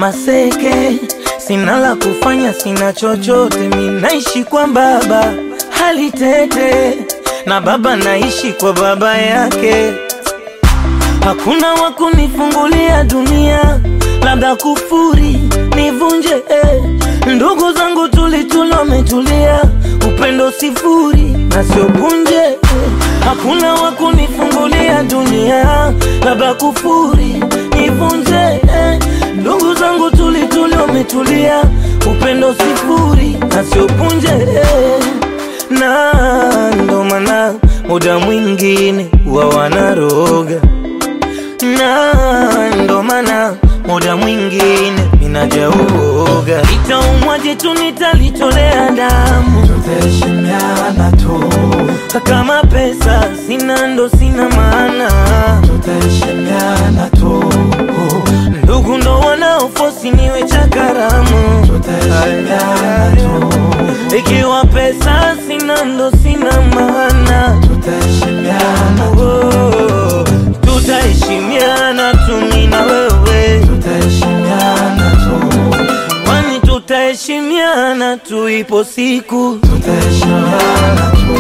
maseke, sina la kufanya, sina chochote, mi naishi kwa baba hali tete, na baba naishi kwa baba yake. Hakuna wa kunifungulia dunia, labda kufuri nivunje eh. Ndugu zangu tulituli wametulia, upendo sifuri na sio punje eh. Hakuna wa kunifungulia dunia, labda kufuri nivunje eh. Ndugu zangu tulituli wametulia, upendo sifuri na sio punje eh. Na ndo maana muda mwingine wa wanaroga na ndo maana muda mwingine ninajauoga, itaumwa jitu nitalitolea damu, tutaheshimiana tu, kama pesa sina ndo sina maana, tutaheshimiana tu, ndugu ndo wanaofosi niwe cha karamu, tutaheshimiana tu, ikiwa pesa sina ndo sina maana, tutaheshimiana tu, oh, tutaheshimiana tu mimi na wewe tutaheshimiana tu, kwani tutaheshimiana tu, ipo siku tutaheshimiana tu.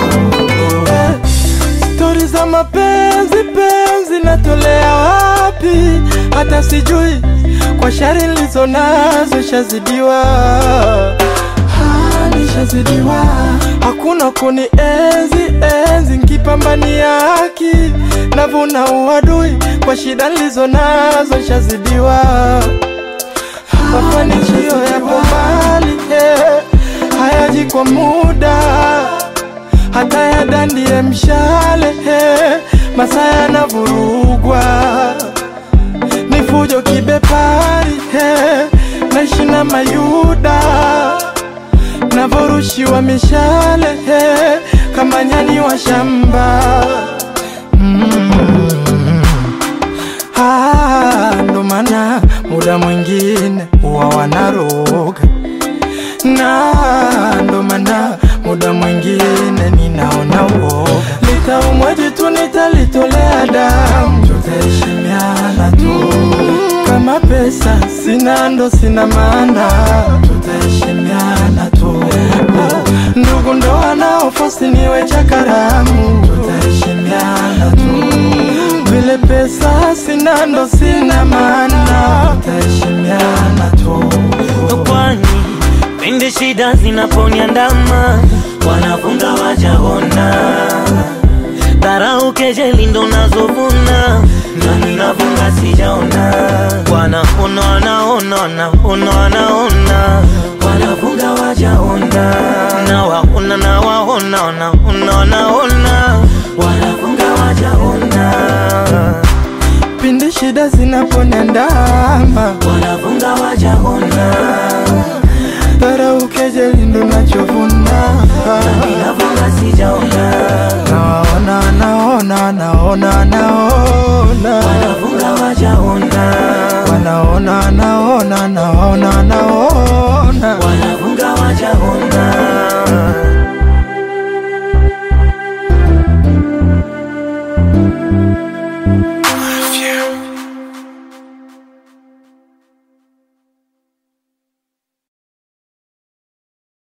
Stori za mapenzi penzi natolea wapi? Hata sijui kwa shari nilizo nazo shazidiwa, Ah, nishazidiwa. Hakuna kuni enzi enzi nkipambania haki, navuna uadui kwa shida nilizo nazo shazidiwa. Mafanikio yapo mbali eh, hayaji kwa muda hata yadandie mshale eh, masaa yanavurugwa ni fujo kibepari eh, naishi na mayuda navorushiwa mishale eh, kama nyani wa shamba Ah, ndo maana muda mwingine huwa wanaroga na ndo maana muda mwingine ninaona uoga, litaumwa jitu nitalitolea damu, tutaheshimiana tu, kama pesa sina ndo sina maana, tutaheshimiana tu, ndugu ndo wanaofosi niwe cha karamu, tutaheshimiana tu, vile pesa sina ndo sina maana, tutaheshimiana tu. kwani pindi shida zinaponiandama wanafunga wajaona dharau kejeli ndo nazovuna na ninavunga sijaona wanaona wanaona wanaona wanaona wanafunga wajaona na waona na waona wanaona wanaona wanafunga wajaona pindi shida zinaponiandama, wanafunga wajaona dharau kejeli ndo nachovuna. ninavunga sijaona Naona, naona, naona, naona, wanafunga wajaona wanaona, naona, naona, naona, wanafunga wajaona